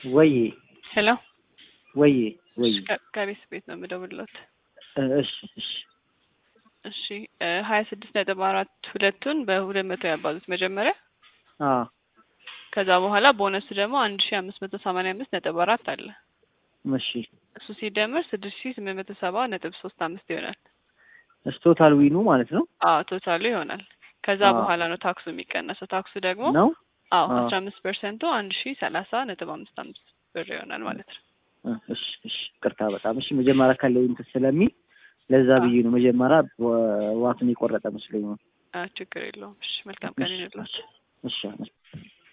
ወይ ሄሎ ወይ ወይ ከቤት ቤት ነው የምደውልለት። እሺ እሺ እሺ ሀያ ስድስት ነጥብ አራት ሁለቱን በሁለት መቶ ያባዙት መጀመሪያ አ ከዛ በኋላ ቦነሱ ደግሞ አንድ ሺ አምስት መቶ ሰማንያ አምስት ነጥብ አራት አለ። እሺ እሱ ሲደመር ስድስት ሺ ስምንት መቶ ሰባ ነጥብ ሶስት አምስት ይሆናል። እስ ቶታል ዊኑ ማለት ነው አዎ ቶታሉ ይሆናል። ከዛ አዎ። በኋላ ነው ታክሱ የሚቀነሰው። ታክሱ ደግሞ ነው አዎ አዎ። አስራ አምስት ፐርሰንቱ አንድ ሺ ሰላሳ ነጥብ አምስት አምስት ብር ይሆናል ማለት ነው። እ፣ እሺ እሺ ቅርታ በጣም እሺ መጀመሪያ ካለው እንትን ስለሚል ለዛ አዎ። ብዬ ነው መጀመሪያ ዋ- ዋትን የቆረጠ መስሎኝ ነው አ ችግር የለውም። እሺ መልካም ቀን ይሁንላችሁ። እሺ እሺ